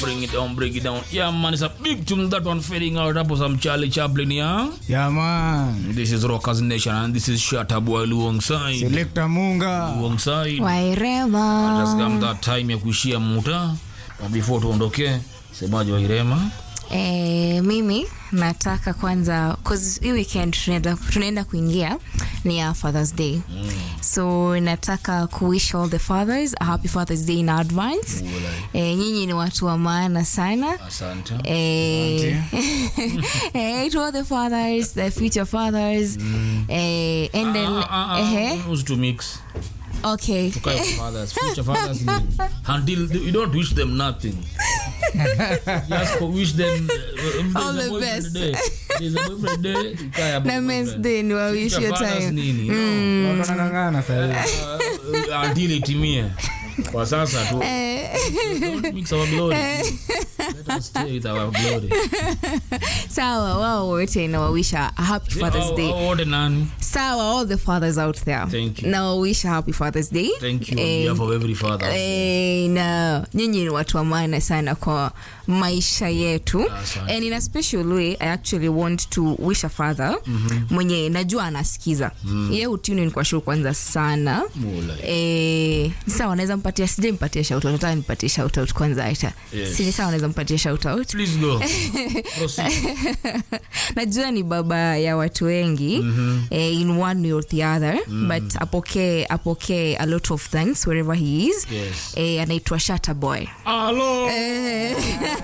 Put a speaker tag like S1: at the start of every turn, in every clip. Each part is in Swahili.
S1: Bring it down, bring it down. Yeah, man, it's a big tune that one fading out. Hapo some Charlie Chaplin, yeah?
S2: Yeah, man.
S1: This is Rockers Nation and this is Shatta Boy alongside.
S2: Selector Munga.
S1: Alongside.
S3: wairema
S1: Just come that time ya kuishia muta. But before tuondoke, semaji Wairema.
S3: Eh, mimi nataka kwanza cause hii weekend tunaenda, tunaenda kuingia ni ya fathers day mm. so nataka kuwish all the fathers a happy fathers day in advance eh, nyinyi ni watu wa maana sana
S1: Asante.
S3: Eh, eh, to all the fathers the future fathers eh, and then
S1: Ah, ah, ah,
S3: eh,
S1: who's to mix?
S3: okay
S1: Tukae kwa fathers, future fathers ni- until you don't wish them nothing. Just go wish them uh, if
S3: All
S1: there's a
S3: the
S1: boyfriend
S3: best.
S1: day, there's a boyfriend day, ikae hapo
S3: na men's
S1: boyfriend.
S3: day ni wa wish
S1: Future
S3: your
S1: fathers
S3: time
S1: nini? No.
S2: Watu wanang'ang'ana sasa hivi.
S1: Uh, until itimie kwa sasa tu don't mix our glory let us stay with our glory
S3: sawa wao wote nawawisha a happy fathers
S1: Hao-
S3: day
S1: hao wote nani
S3: sawa all the fathers out there
S1: Thank you.
S3: nawawisha happy fathers day
S1: thank you on
S3: Eh,
S1: behalf of every father
S3: Eh, na nyinyi ni watu wa maana sana kwa maisha yetu
S1: Asante.
S3: and in a special way i actually want to wish a father mwenye najua anasikiza ye utuni ni kwa shuru kwanza sana
S1: Mula.
S3: Eh, sawa naweza mpatia sijai mpatia shoutout nataka nipatie shoutout kwanza aita
S1: Yes.
S3: sini sawa naweza mpatia shoutout
S1: please go proceed
S3: najua ni baba ya watu wengi mm-hmm. eh, in one way or the other mm. but apokee apokee a lot of thanks wherever he is
S1: Yes.
S3: eh, anaitwa shata boy
S1: hello
S3: eh,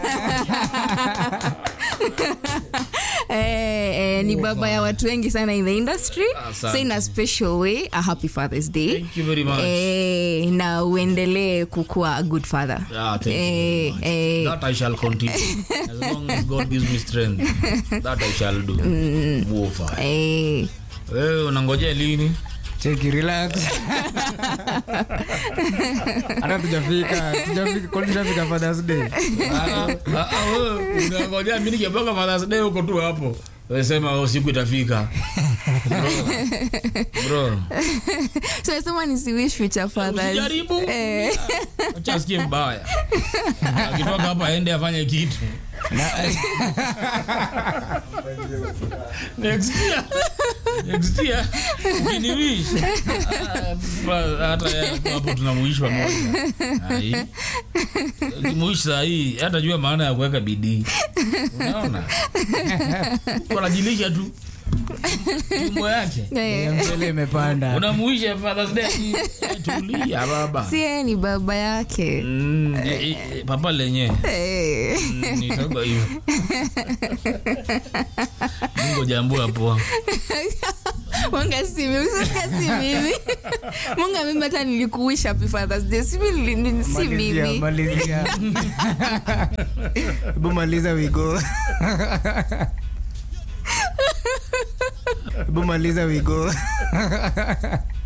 S3: eh, ni baba ya watu wengi sana in the industry
S1: Asante.
S3: so in a special way a happy fathers day
S1: thank you very much
S3: eh, na uendelee kukuwa a good father
S1: Ah, thank you very
S3: eh,
S1: much.
S3: eh,
S1: that I shall continue as long as God gives me strength that I shall do Move on.
S3: eh,
S1: wewe unangojea lini
S2: Cheki, relax. Hata tujafika, tujafika, kwani tujafika Father's Day?
S1: Ah, ah, ah, wewe, unangojea mimi nikipanga Father's Day huko tu hapo wewe sema oh, siku itafika bro, bro.
S3: so nasema nisiwish future fathers
S1: Usijaribu.
S3: eh,
S1: acha asikie mbaya akitoka hapa aende afanye kitu next year next year ukiniwish ah, hata yeye hapo tunamuishi pamoja Ai. ukimuishi saa hii hata jua maana ya kuweka bidii unaona wanajilisha tu tumbo yake
S3: eh.
S2: Mchele imepanda.
S1: unamuisha Father's Day Eh, tulia baba
S3: si yeye ni baba yake
S1: Mm, eh, eh, papa lenye
S3: eh.
S1: Mm, nitakuwa hivyo mungu jambua poa
S3: Munga si mimi, usisikia si mimi. Munga mimi hata nilikuwisha happy Father's Day. Si mimi, ni- si
S2: Malizia,
S3: mimi.
S2: malizia. Hebu maliza wigo. Hebu maliza wigo.